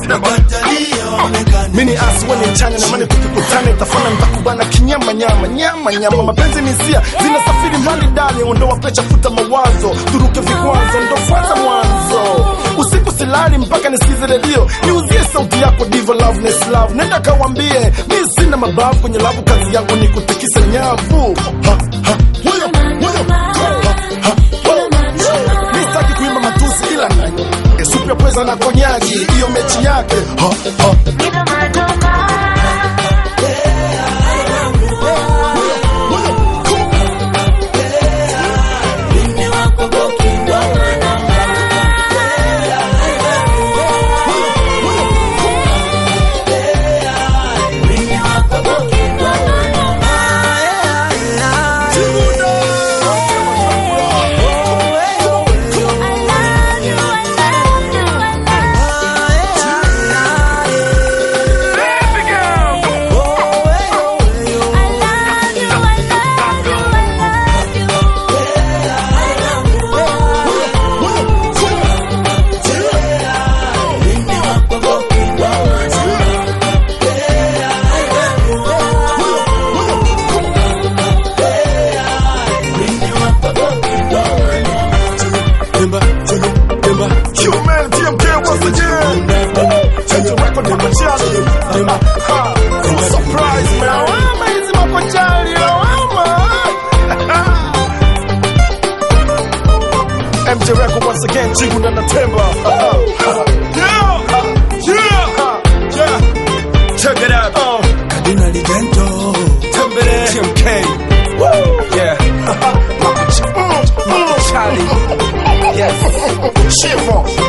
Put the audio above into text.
mini asi weni mchanya na mani tukikutana itafana nitakubana kinyama nyama nyama nyama mapenzi ni hisia zinasafiri mbali ndani ondoa pecha futa mawazo turuke vikwazo ndo kwanza mwanzo usiku silali mpaka nisikize redio niuzie sauti yako divo loveness love nenda kawambie mi sina mabavu kwenye lavu kazi yangu ni kutikisa nyavu ha, ha, huyo, huyo, ha, ha, huyo. Mi sitaki kuimba matusi ila na supu ya pweza na konyaki hiyo mechi yake ha, ha. Human TMK once again. Change your record in my challenge. Ha. Surprise, man. Wama hizi makochali, wama. MJ record once again. Chigu na Natemba. Yeah. Yeah. Yeah. Check it out. Oh. Cardinal Gento Tembele. TMK Woo. yeah Mm, mm. Charlie Chiffon.